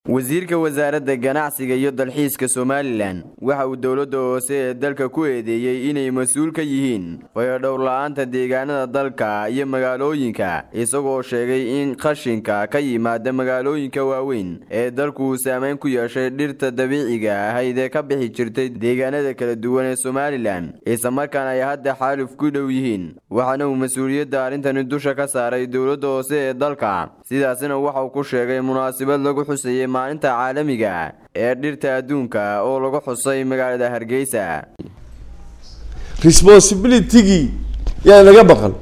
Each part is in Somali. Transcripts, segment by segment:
wasiirka wasaaradda ganacsiga iyo dalxiiska somalilan waxa uu dowladda hoose ee dalka ku eedeeyey inay mas-uul ka yihiin fayadhowr-la-aanta deegaanada dalka iyo magaalooyinka isagoo sheegay in qashinka ka yimaada magaalooyinka waaweyn ee dalku uu saameyn ku yeeshay dhirta dabiiciga ahayd ee ka bixi jirtay deegaanada kala duwan ee somalilan islamarkaana ay hadda xaaluf ku dhow yihiin waxaana uu mas-uuliyadda arrintani dusha ka saaray dowladda hoose ee dalka sidaasina waxauu ku sheegay munaasabad lagu xusayey maalinta caalamiga ee dhirta adduunka oo lagu xusay magaalada hargeysa responsibilitygii yaa naga baqan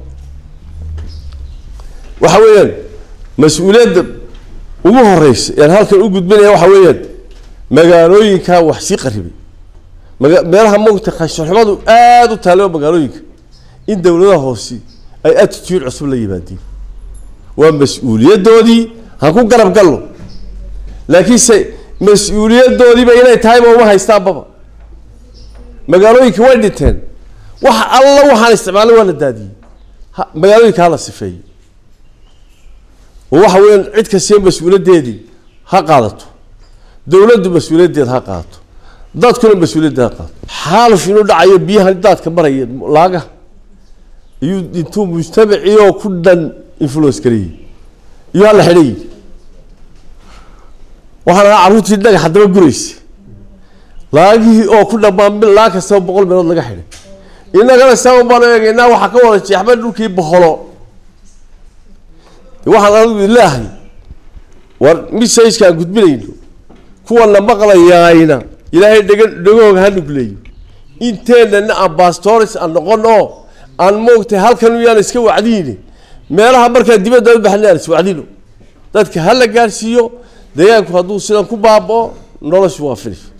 waxa weeyaan mas-uuliyadda ugu horeysa yaan halkan u gudbinaya waxa weeyaan magaalooyinka wax sii qaribay maga meelaha mogta qashinxumadu aada u taale oo magaalooyinka in dowladaha hoose ay attitude cusub la yimaadeen waa mas-uuliyadoodii ha ku garab galno laakiinse mas-uuliyadoodiiba inay tahayba uma haystaanbaba magaalooyinka way dhinteen wax alla waxaan isticmaalay waa la daadiyey ha magaalooyinka hala sifeeyey oo waxa weeyaan cid kastee mas-uuliyaddeedii ha qaadato dowladdu mas-uuliyaddeeda ha qaadato dadkuna mas-uuliyaddeeda ha qaadato xaaluf inuu dhacayo biyahan daadka maraya laagaha iyuu intuu mujtamacii oo ku dhan influence garayey iyo hala xidhay waxaan ahaa carruurtii dhagax haddaba guraysa laagihii oo ku dhamaan laag kastaba boqol meelood laga xidhay innagana saaban baan eegaynaa waxaa ka wada jeexba dhulkii boholo waxaan anigu ilaahay war misajkaan gudbinayno kuwana maqlayaayna ilaahay dhega dhegooga ha nugleeyo inteenana ambastores aan noqon oo aan moogtay halkan yaan iska wacdiyni meelaha markaa dibadda u baxna aan iswacdino dadka ha la gaarsiiyo deegaanku hadduu sidan ku baabao noloshu waa finish